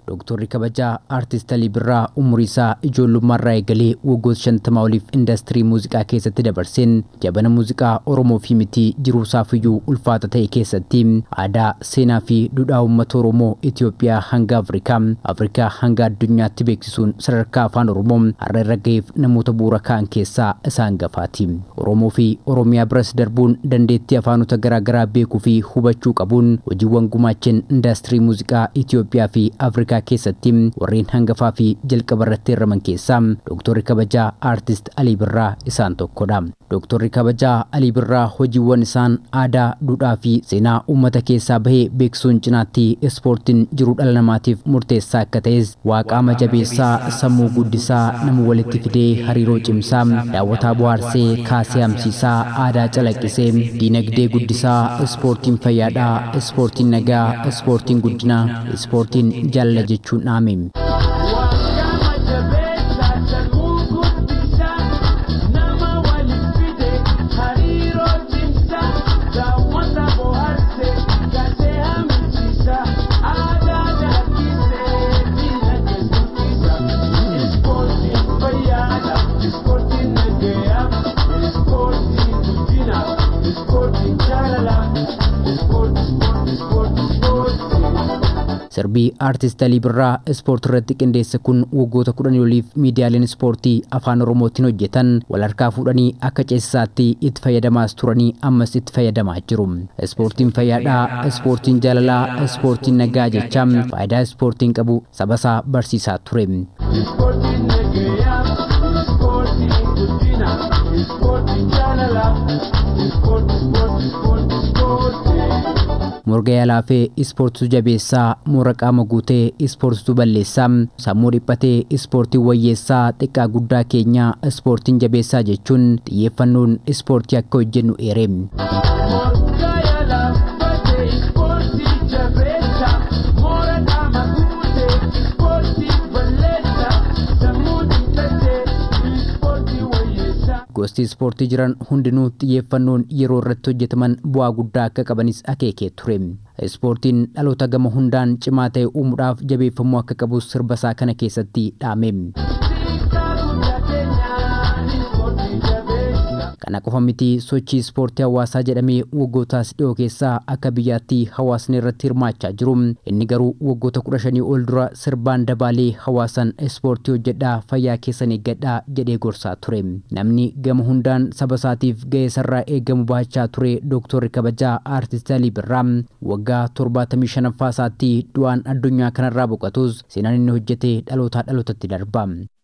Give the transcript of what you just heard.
Dooktorri kabajaa Aartist Alii Birraa umurii isaa ijoollummaarraa eegalee waggoota shantamaa oliif indastirii muuziqaa keessatti dabarseen jabana muuziqaa Oromoo fi mitii jiruusaafiyyuu ulfaata ta'e keessatti aadaa, seenaa fi duudhaa uummata Oromoo Itoophiyaa hanga Afrikaa, Afrikaa hanga addunyaatti beeksisuun sadarkaa afaan Oromoo har'a irra ga'eef namoota bu'uura ka'an keessaa isaan gafaati. Oromoo fi Oromiyaa biras darbuun dandeettii afaanota garaagaraa beekuu fi hubachuu qabuun hojiiwwan gumaachan indastirii muuziqaa Itoophiyaa fi Afrikaa keessatti warreen hangafaa fi jalqaba irratti hirmaman keessaa Dooktorri kabajaa Aartist Alii Birraa isaan tokkodha. Dooktorri kabajaa Alii Birraa hojiiwwan isaan aadaa, duudhaa fi seenaa uummata keessaa bahee beeksisuun cinaatti ispoortiin jiruu dhala namaatiif murteessaa akka ta'es waaqaama jabeessaa sammuu guddisaa nama walitti fidee hariiroo cimsaa daawwataa bohaarsee kaasee hamsiisaa aadaa calaqqisee diinagdee guddisaa ispoortiin fayyaadhaa ispoortiin nagaa ispoortiin guddinaa ispoortiin jaalala jechuun dhaame. Sirbii Aartist Alii Birraa ispoortii irratti qindeesse kun waggoota kudhanii oliif miidiyaaleen ispoortii afaan Oromootiin hojjetan wal harkaa fuudhanii akka ceesisaatti itti fayyadamaas turanii ammas itti fayyadamaa jiru. Ispoortiin fayyaadhaa, ispoortiin jaalalaa, ispoortiin nagaa jechaa faayidaa ispoortiin qabu sabasaa barsiisaa ture. Ispoortiin nagayaa, ispoortiin guddina, ispoortiin jaalalaa, ispoortii, ispoortii, ispoortii, ispoortii. morga yaalaa ispoortitu jabeessaa moora qaama guutee ispoortitu balleessaa sammuu dhiphatee ispoortiin wayyeessaa xiqqaa guddaa keenyaa ispoortiin jabeessaa jechuun xiyyeeffannoon ispoortii akka hojjennu eere. gosti ispoortii jiran hundinuu xiyyeeffannoon yeroo irratti hojjetaman bu'aa guddaa akka qabanis akeekee ture. Ispoortiin dhaloota gama hundaan cimaa ta'e uumuudhaaf jabeeffamuu akka qabus sirba isaa kana keessatti dhaame. Kana qofa miti sochii ispoortii hawaasaa jedhamee waggootaas dhiyoo keessaa akka biyyaatti hawaasni irratti hirmaachaa jiru. Inni garuu waggoota kudha shanii ol dura sirbaan dabaalee hawaasan ispoortii hojjedhaa fayyaa keessan eeggadhaa jedhee gorsaa ture. Namni gama hundaan saba isaatiif ga'ee sarraa eegamu baachaa ture Dooktorri kabajaa Aartist Alii Birraa waggaa torbaatamii shanaffaa isaatti du'aan addunyaa kanarraa boqatus seenaan inni hojjete dhalootaa dhalootatti darba.